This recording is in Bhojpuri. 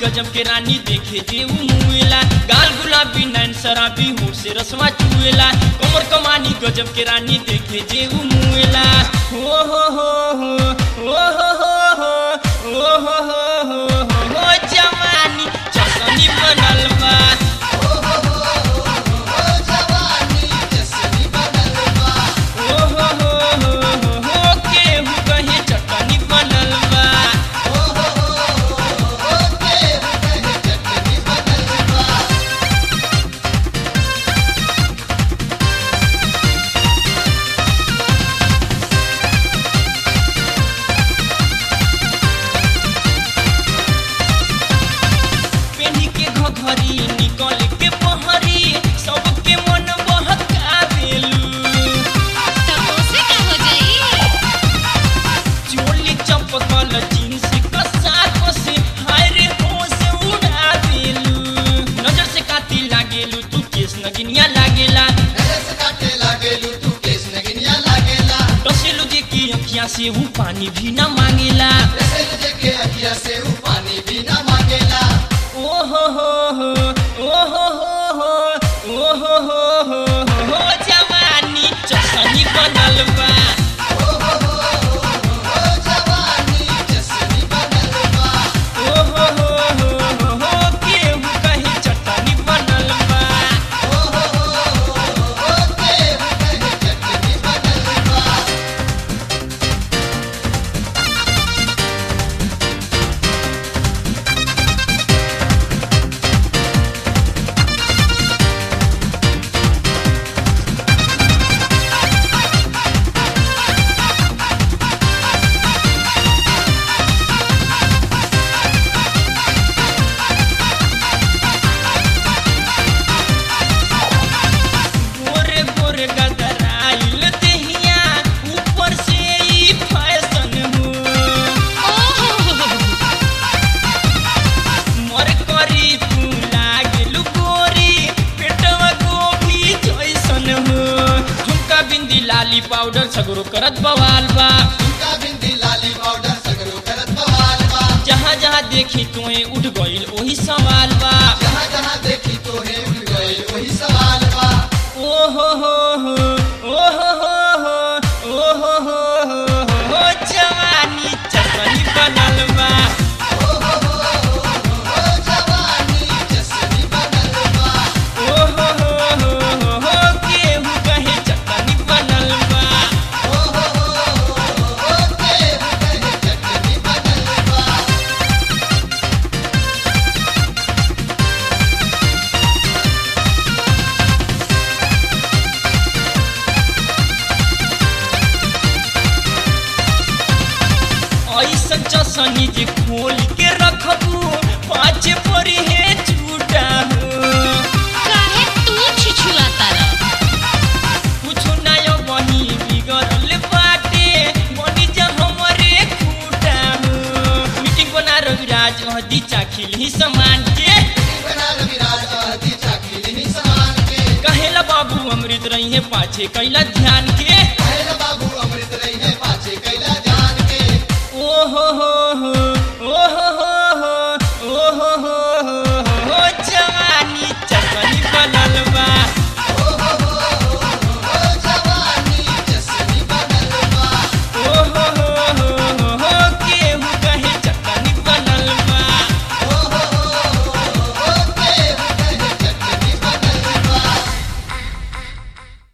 गजब के रानी देखे जे उ मुएला गाल गुलाबी नैन शराबी होठ से रसवा चुएला कमर कमानी गजब के रानी देखे जे उ मुएला हो हो हो हो हो हो हो हो हो हो हो हो हो जवानी चसनी बनल बा ओ हो हो हो हो हो केहू कहे चटनी बनल बा पेनी के घघरी निकल के पहरी सबके मन बहका देलू तब उसे का हो जाई चोली चपकल जींस कसा कसे हाय रे होश उड़ा देलू नजर से काती लागेलू तू केस नगिनिया लागेला डसेलू जे की अखियां से हूँ पानी भी न मांगेला ओ हो हो हो ओ हो हो हो ओ हो हो हो हो जवानी चसनी बनल बा ओ हो हो हो हो हो केहू कहे चटनी बनल बा गोरे गोरे गदराइल देहिया ऊपर से ई फैशन हो ओहो मर करी तू लागलू गोरी पेटवा गोभी जैसन हो झुमका बिंदी लाली पाउडर सगरो करत बवाल बा जहाँ जहाँ देखी तोए उठ गइल ओही सवाल बा ओ हो हो हो ओ हो हो हो ओ हो हो हो हो जवानी चटनी बनल बा ओ हो हो हो हो हो केहू कहे चटनी बनल बा ऐसन चसनी जे खोल के रखबू पाँच परी है झूठा हो काहे तू छिछुआ तारा कुछो नयो वही बिगड़ल बाटे बनी जा हमरे खूटा हो मीटिंग बना रविराज हदी चाखिल ही समान के कहेला बाबू अमृत रही है पाछे कैला ध्यान के